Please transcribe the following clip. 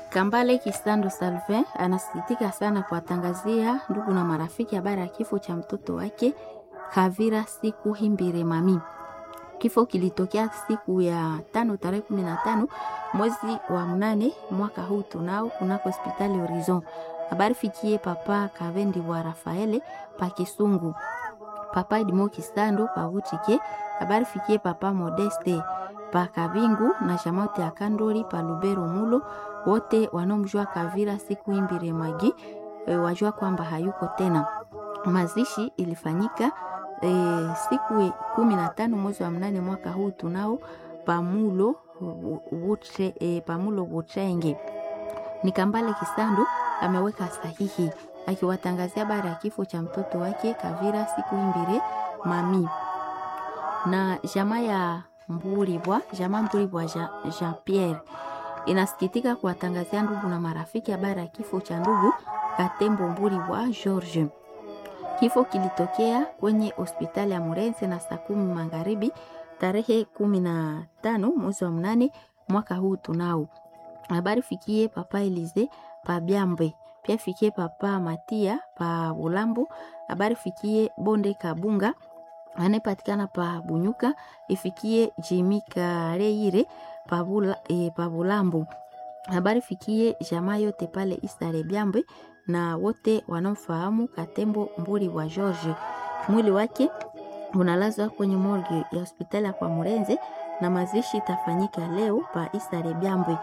Kambale Kisando Salvin anasikitika sana kuwatangazia ndugu na marafiki habari ya kifo cha mtoto wake Kavira siku Himbire Mami. Kifo kilitokea siku ya tano tarehe kumi na tano mwezi wa mnane mwaka huu tunao kunako hospitali Horizon. Habari fikie papa Kavendi wa Rafaele pa Kisungu, papa Edmo Kisando pa Butike. Habari fikie papa Modeste pa Kabingu na Shamote ya Kandori pa Lubero Mulo, wote wanaomjua Kavira siku Himbire Magi e, wajua kwamba hayuko tena. Mazishi ilifanyika e, siku kumi na tano mwezi wa mnane mwaka huu tunao pamulo wutre, e, pamulo Butrenge. Ni Kambale Kisando ameweka sahihi akiwatangazia habari ya kifo cha mtoto wake Kavira siku Himbire Mami na jamaa ya Mburibwa, jamaa Mburibwa Jean, Jean Pierre inasikitika kuwatangazia ndugu na marafiki habari ya kifo cha ndugu Katembo Mburibwa George. Kifo kilitokea kwenye hospitali ya Murenze na saa kumi magharibi tarehe kumi na tano mwezi wa mnane mwaka huu tunao. Habari fikie papa Elize pa Byambe, pia fikie papa Matia pa Bulambo. Habari fikie Bonde Kabunga anayepatikana pa Bunyuka, ifikie Jimi Kareire pa Bula, e, pa Bulambo. Habari fikie jamaa yote pale Isare Byambe na wote wanaofahamu Katembo Mburi wa George. Mwili wake unalazwa kwenye morgue ya hospitali ya kwa Murenze na mazishi itafanyika leo pa Isare Byambwe.